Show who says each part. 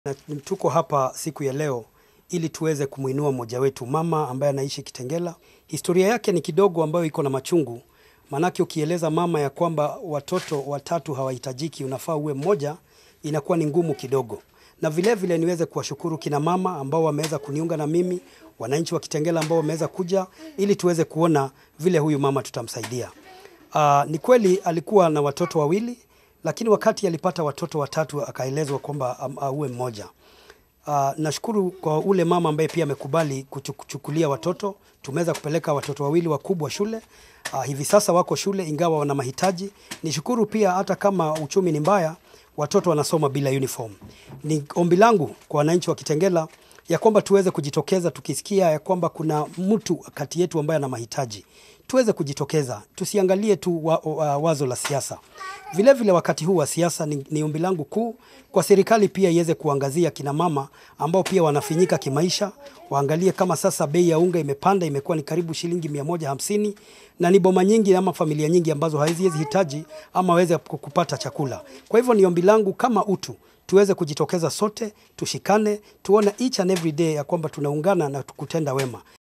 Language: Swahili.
Speaker 1: Na tuko hapa siku ya leo ili tuweze kumwinua mmoja wetu, mama ambaye anaishi Kitengela. Historia yake ni kidogo ambayo iko na machungu, maanake ukieleza mama ya kwamba watoto watatu hawahitajiki, unafaa uwe mmoja, inakuwa ni ngumu kidogo. Na vile vile niweze kuwashukuru kina mama ambao wameweza kuniunga na mimi, wananchi wa Kitengela ambao wameweza kuja ili tuweze kuona vile huyu mama tutamsaidia. Uh, ni kweli alikuwa na watoto wawili lakini wakati alipata watoto watatu akaelezwa kwamba am- auwe mmoja. Uh, nashukuru kwa ule mama ambaye pia amekubali kuchu- kuchukulia watoto. Tumeweza kupeleka watoto wawili wakubwa shule. Uh, hivi sasa wako shule ingawa wana mahitaji. Nishukuru pia hata kama uchumi ni mbaya, watoto wanasoma bila uniform. Ni ombi langu kwa wananchi wa Kitengela ya kwamba tuweze kujitokeza tukisikia ya kwamba kuna mtu kati yetu ambaye ana mahitaji tuweze kujitokeza, tusiangalie tu wa, wa, wazo la siasa. Vile vile wakati huu wa siasa ni, ni ombi langu kuu kwa serikali pia iweze kuangazia kina mama ambao pia wanafinyika kimaisha, waangalie kama sasa bei ya unga imepanda, imekuwa ni karibu shilingi mia moja hamsini na ni boma nyingi ama familia nyingi ambazo haziwezi hitaji ama waweze kupata chakula. Kwa hivyo ni ombi langu kama utu tuweze kujitokeza sote, tushikane, tuone each and every day ya kwamba tunaungana na kutenda wema.